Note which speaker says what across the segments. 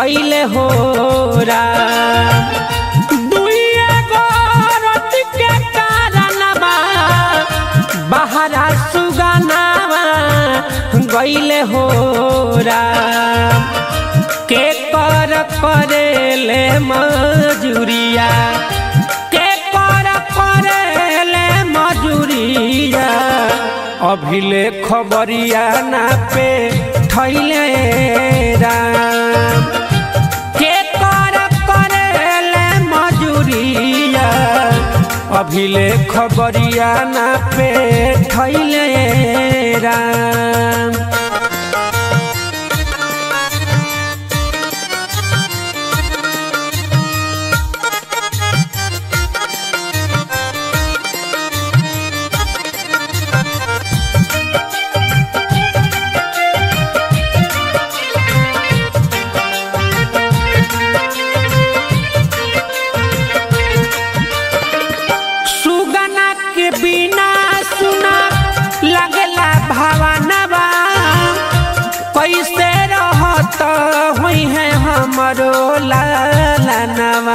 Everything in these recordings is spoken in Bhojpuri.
Speaker 1: गईले हो राम दुइए गो रति के कारणवा बहरा सुगनावा गईले हो राम के कर करेले मजूरिया के कर करेले मजूरिया अभिले खबरिया ना पे थैले राम के कर करेले मजूरिया अभिले खबरिया ना पे थैले राम सुगना के बिना सुना लगला भावनवा कैसे रहत हुई है हमरो लालनवा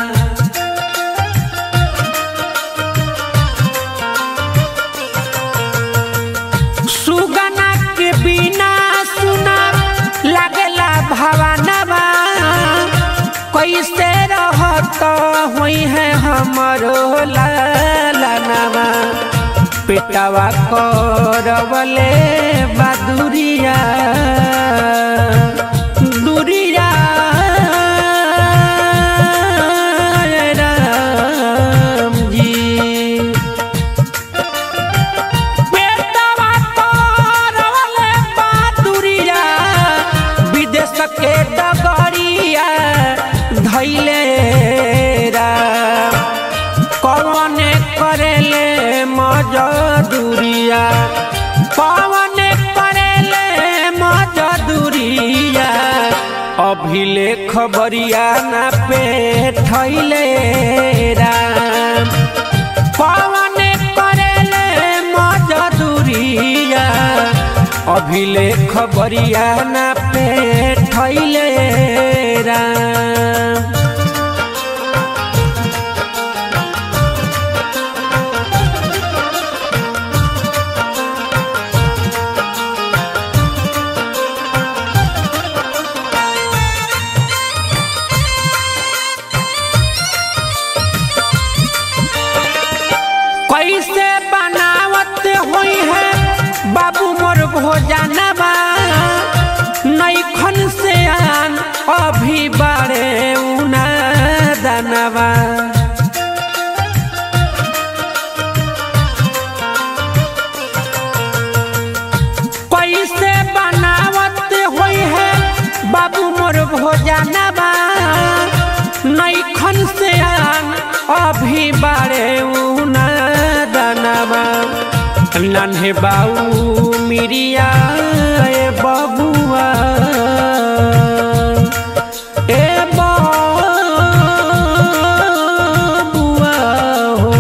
Speaker 1: सुगना के बिना सुना लगला भावनवा कैसे रहत हुई है हमरो लालनवा पेटवा करवले बदुरिया दुरिया राम जी पेटवा करवले बदुरिया विदेश के डगरिया धैले राम कौन करेले मजदूरिया कौन करेले मजदूरिया अभिले खबरिया ना पे थैले राम कौन करेले मजदूरिया अभिले खबरिया ना पे थैले राम कैसे बनावत हुई है बाबू मोर भोजनवा नैखन से आन अभी बारे उना दनवा कैसे बनावत हुई है बाबू मोर भोजनवा नैखन से आन अभी बारे उना दनवा नन्हे बाऊ मिरिया ए बबुआ ए बबुआ हो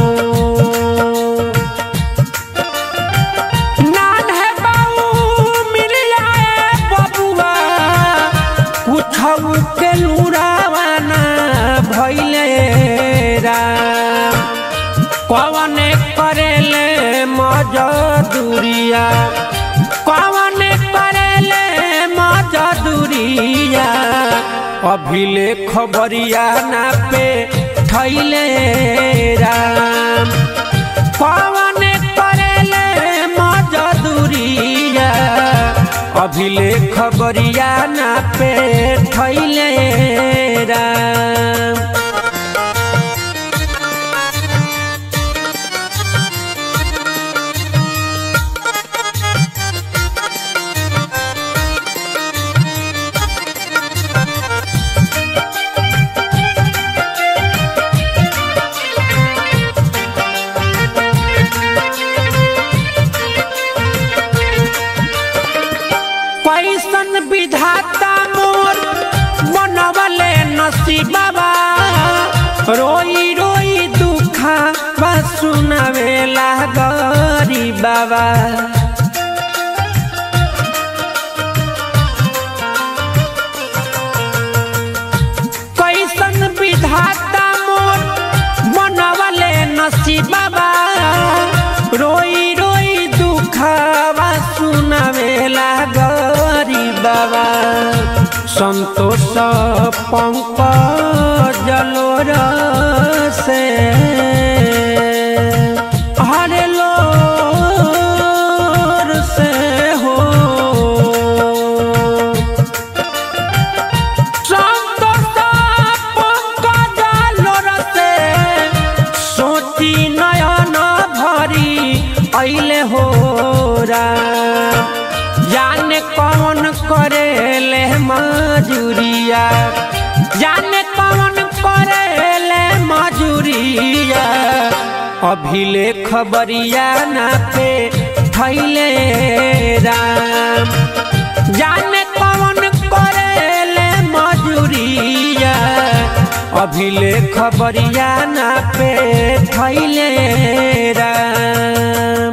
Speaker 1: नान्हे बाऊ मिरिया ए बबुआ कुछऊ के लुरावाना भैले राम कौन करेले मजदूरिया कौन करेले मजदूरिया अभिले खबरिया ना पे थैले राम कौन करेले मजदूरिया अभिले खबरिया ना पे थैले राम कैसन विधाता मोर बनवले नसीबा रोई रोई दुखा बा सुनावेला गरी बाबा पंकज लोर से हरे लोर से हो संतोष पंकज लोर से सोची नयन भरी अइले हो राम जाने कौन करेले मजूरिया जाने कौन करेले मजूरिया अभिले खबरिया ना पे थैले राम जाने कौन करेले मजूरिया अभिले खबरिया ना पे थैले राम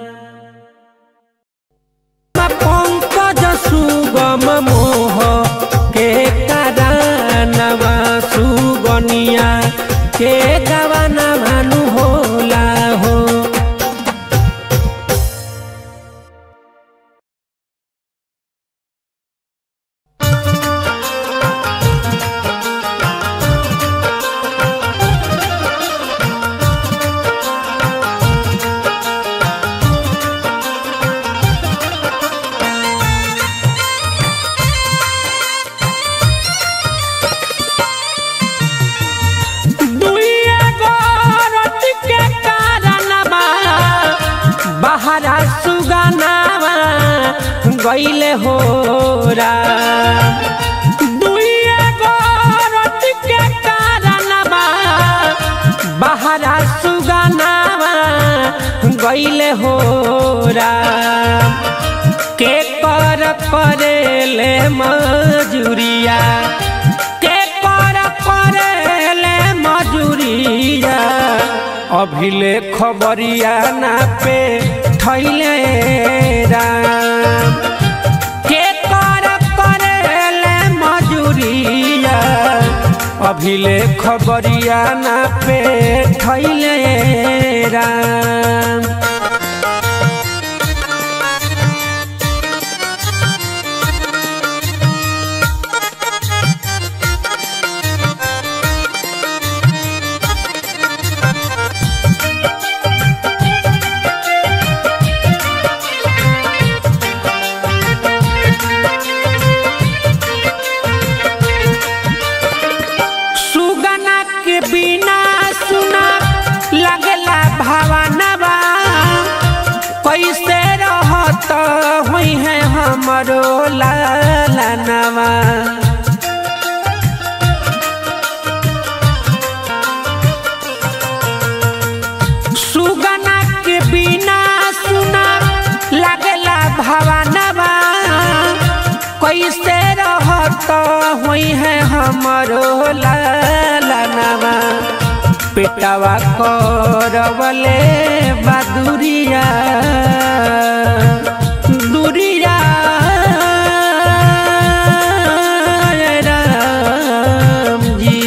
Speaker 1: पंकज सुगम मोह के कारणवा सुगनिया के गवाना भानु होला हो दुइया गोरत के कारणवा बहरा सुगनावा गइले हो राम दुइया गोरत के कारणवा बहरा सुगनावा गइले हो राम के कर करेले मजूरिया के कर करेले मजूरिया अभिले खबरिया ना पे थैले राम के कर करेले मजूरिया अभिले खबरिया ना पे थैले राम सुगना के बिना सुना लगला भावनवा कैसे रहत हुई है हमरो लालनवा सुगना के बिना सुना लगला भावनवा कैसे रहत हुई है हमरो लालनवा पेटवा करवले बदुरिया दुरिया राम जी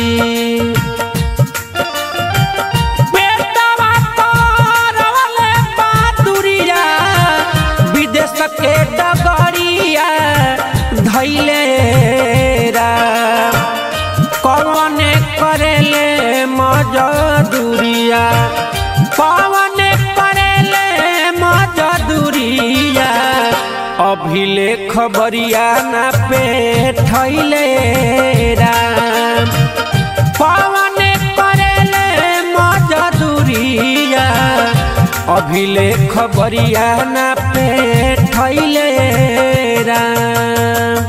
Speaker 1: पेटवा करवले बदुरिया विदेश के डगरिया धैले राम कौन करेले मजदूरिया कौन करेले मजदूरिया अभिले खबरिया ना पे थैले राम कौन करेले मजदूरिया अभिले खबरिया ना पे थैले राम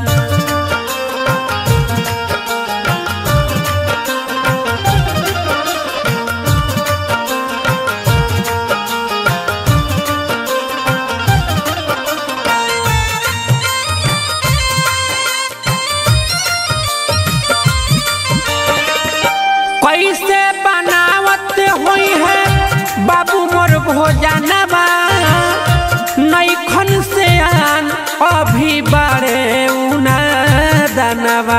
Speaker 1: कैसे बनावत हुई है बाबू मोर भोजनवा नैखन से आन अभी बड़े उना दनवा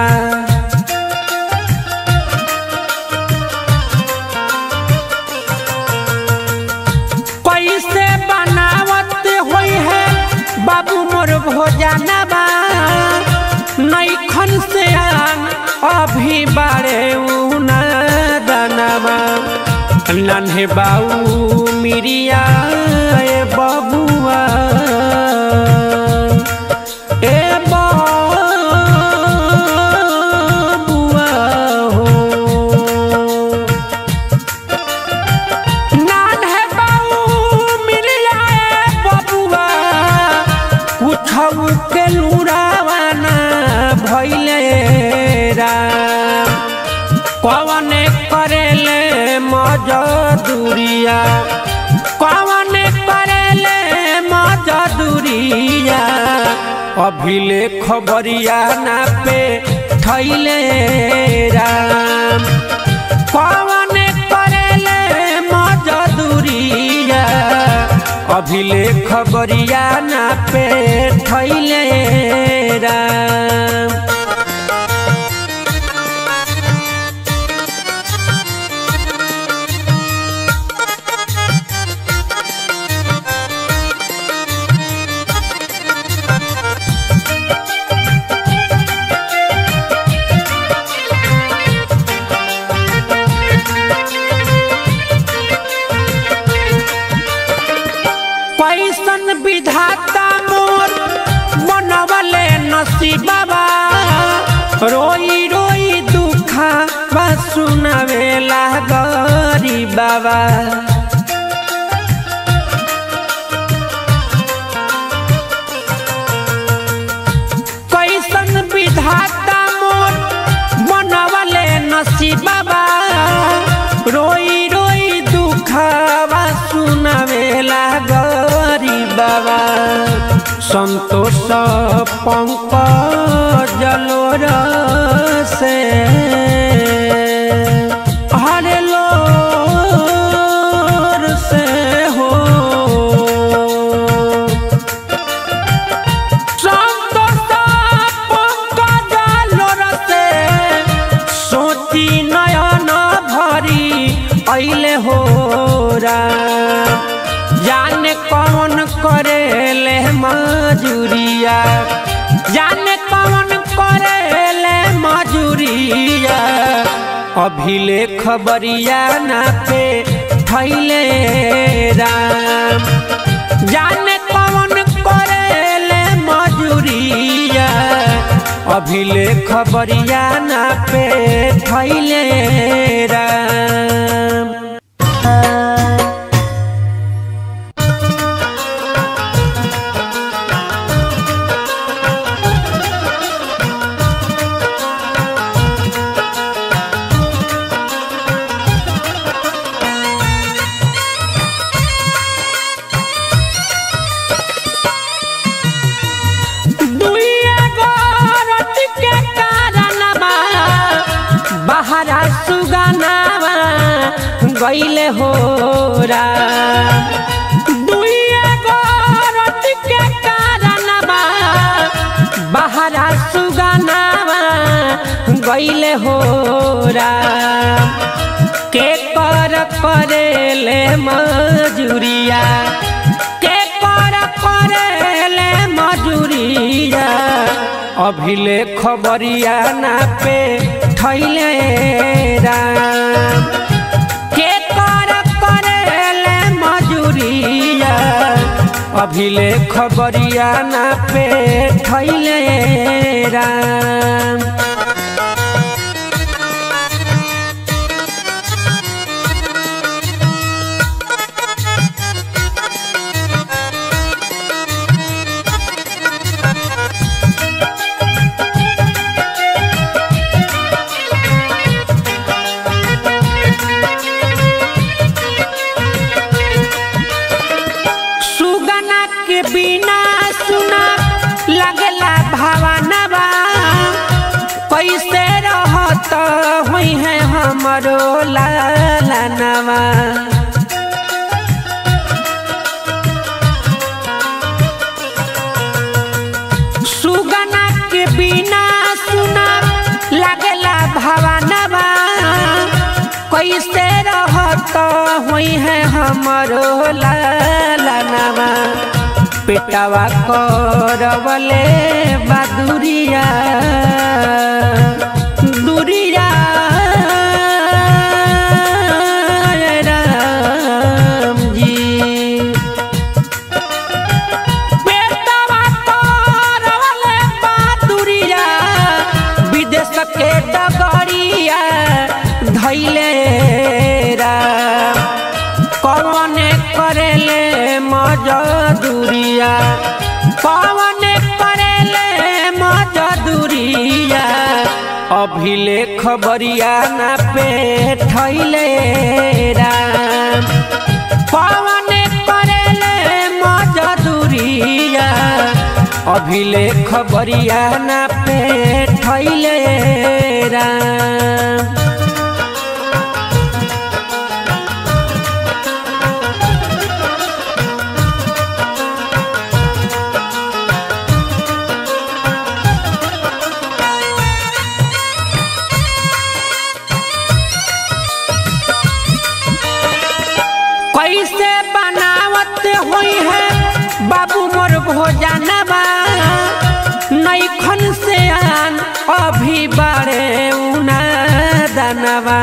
Speaker 1: कैसे बनावत हुई है बाबू मोर भोजनवा नैखन से आन अभी बारे उना दानवा नन्हे बाऊ मिरिया ए बबुआ ए बबुआ हो नन्हे बाऊ मिरिया ए बबुआ कुछौ के लुरावाना भइले राम कवने करेले मजदूरिया कवने करेले मजदूरिया अभिले खबरिया ना पे थैले राम कवने करेले मजदूरिया अभिले खबरिया ना पे थैले राम कैसन विधाता मोर बनवले नसीबा रोई रोई दुखा बा सुनावेला गरी बाबा कैसन विधाता मोर बनवले नसीबा रोई रोई दुखावा सुनावेला गरी बाबा संतोष पंकज लोर से हरे लोर से हो सोची नयन भरी ऐले हो जाने कौन करेले मजूरिया जाने कौन करेले मजूरिया अभिले खबरिया ना पे थैले राम जाने कौन करेले मजूरिया अभिले खबरिया ना पे थैले राम दुइया गोरत के कारणवा बहरा सुगनावा गईले हो दुइया गोरत के कारणवा बहरा सुगनावा गईले हो के कर करेले मजूरिया के कर करेले मजूरिया अभिले खबरिया ना पे थैले राम के कर करेले मजूरिया अभिले खबरिया ना पे थैले राम सुगना के बिना सुना लगला भावनवा कैसे रहत हुई है हमरो लालनवा सुगना के बिना सुना लगला भावनवा कैसे रहत हुई है हमरो लालनवा पेटवा करवले बदुरिया दुरिया अभिले खबरिया ना पे ठैले राम पवन करेले मजदूरिया अभिले खबरिया ना पे ठैले राम कैसे बनावत हुई है बाबू मोर भोजनवा नैखन से आन अभी बारे उना दनवा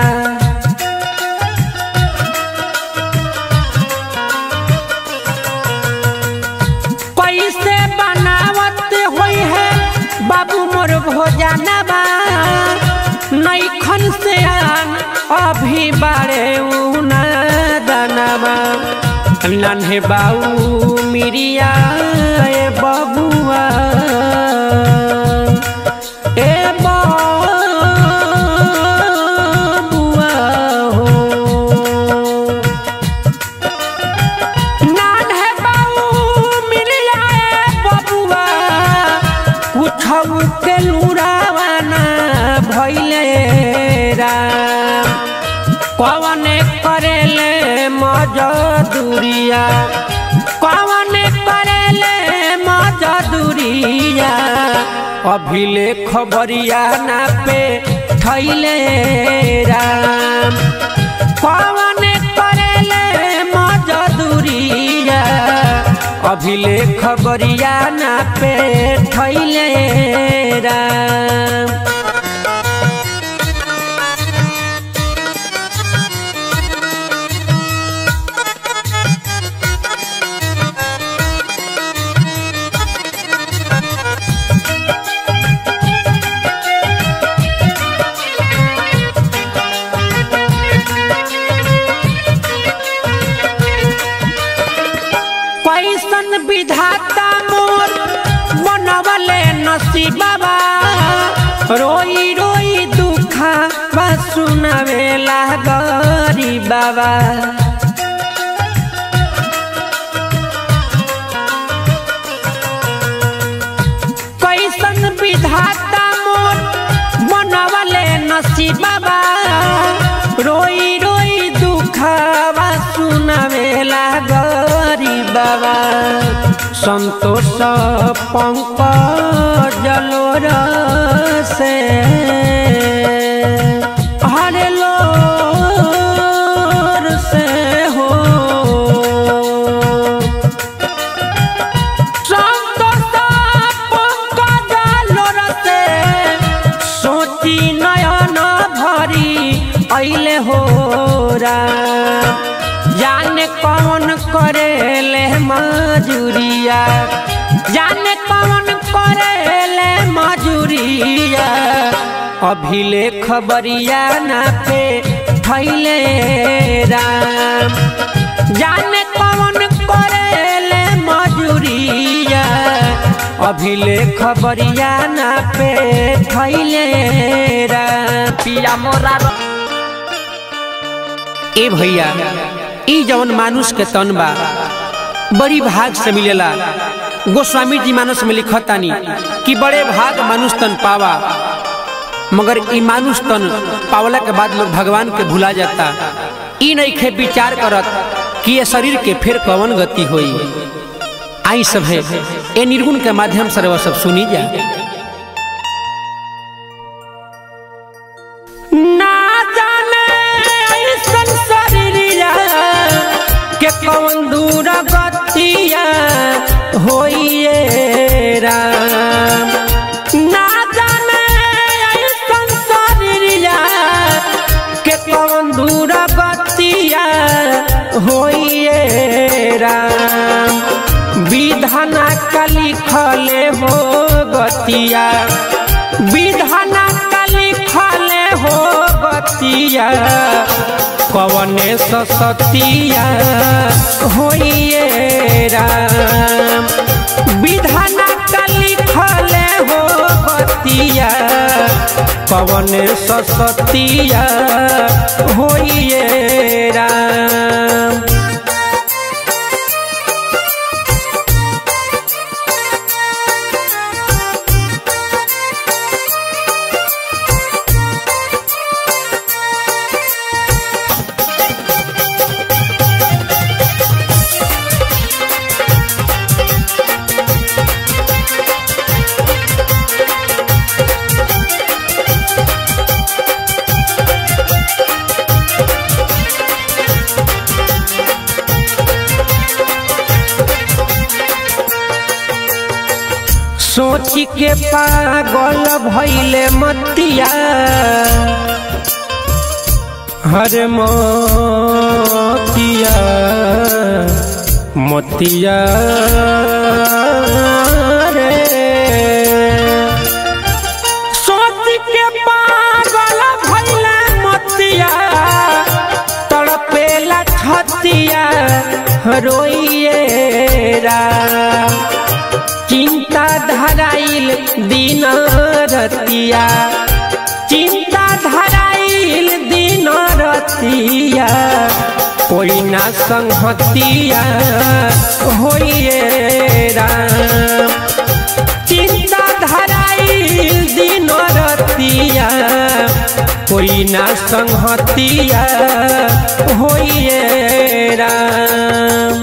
Speaker 1: कैसे बनावत हुई है बाबू मोर भोजनवा नैखन से आन अभी बारे उना दनवा नन्हे बाऊ मिरिया ए बबुआ ए बबुआ हो नन्हे बाऊ मिरिया ए बबुआ कुछऊ के लुरावाना भइले राम कवन करेले मजदूरिया कवन करेले मजदूरिया अभिले खबरिया ना पे थैले राम कवन करेले मजदूरिया अभिले खबरिया ना पे थैले राम कैसन विधाता मोर बनवले नसीबा रोई रोई दुखा बा सुनावेला गरी बाबा कैसन विधाता मोर बनवले नसीबा रोई रोई दुखवा सुनावेला गरी बाबा संतोष पंकज जलोर से हरे लोर से हो संतोष पंकज जलोर से सोची नयन भरी अइले हो राम जाने कौन करेले मजूरिया जाने कौन करेले मजूरिया अभिले खबरिया ना पे थैले राम जाने कौन करेले मजूरिया अभिले खबरिया ना पे थैले राम पिया मोरा ए भैया ई जवन मानुष के तन बा बड़ी भाग से मिलेला गोस्वामी जी मानस में लिखतानी कि बड़े भाग मानुष तन पावा मगर ई मानुष तन पावला के बाद लोग भगवान के भुला जाता ई नइखे विचार करत कि ये शरीर के फिर कवन गति होई आई सब है ए निर्गुण के माध्यम से रवा सब सुनी जा ना जाने ऐसन शरीरिया के कौन दूर गतिया होइए राम ना जाने ऐसन शरीरिया के कौन दूर गतिया होइए राम विधाना का लिखले हो गतिया विधाना का लिखले हो गतिया कवने सतिया होइए राम विधाना का लिखले हो गतिया संहतिया पवन ससतिया होइए राम सोच के पागल भैले मतिया हर मोतिया मोतिया रे सोच के पागल भैले मतिया तड़पेला छतिया रोइए राम चिंता धराइल दिन रतिया चिंता धराइल दिन रतिया कोई ना संहतिया होइए राम चिंता धराइल दिन रतिया कोई ना संहतिया होइए राम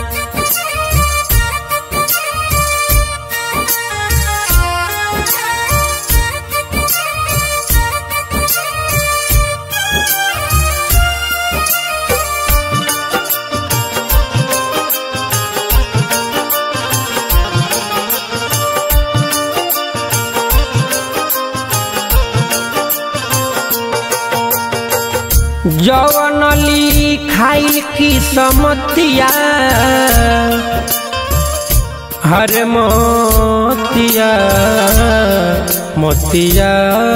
Speaker 1: जवनली खाइल की समतिया हर मोतिया मोतिया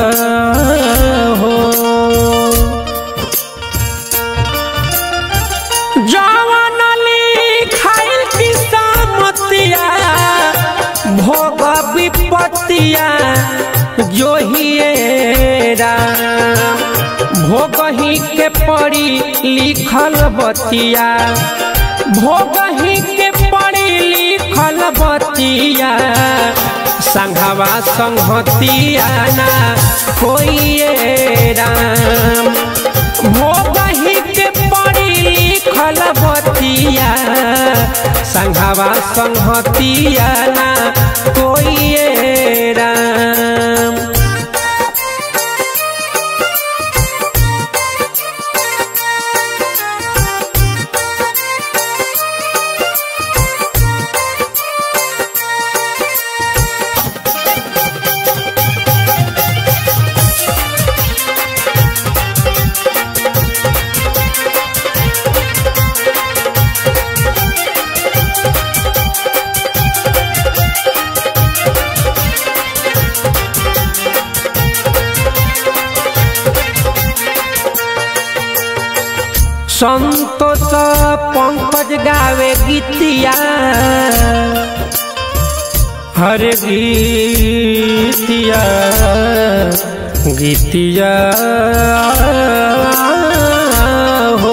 Speaker 1: हो जवनली खाइल की समतिया भोग विपतिया जोहिए राम भोगही के पड़ी लिखल बतिया भोगही के पड़ी लिखल बतिया संघवा संहतिया ना होइए राम भोगही के पड़ी लिखल बतिया संघवा संहतिया ना होइए राम संतोष पंकज गावे गीतिया हर गीतिया गीतिया हो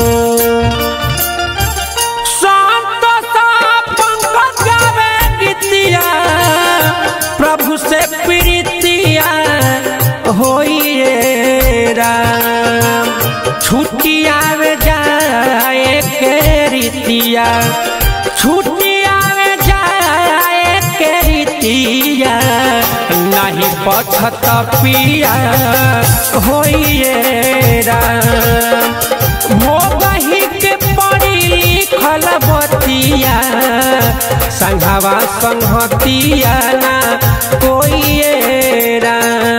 Speaker 1: संतोष पंकज गावे गीतिया प्रभु से प्रीतिया होइए राम छुट्टिया में जाए के रीतिया छुट्टिया में जाए के रीतिया नहीं पछत पिया होइए राम भोगही के पड़ी लिखल बतिया संघवा संहतिया ना कोई राम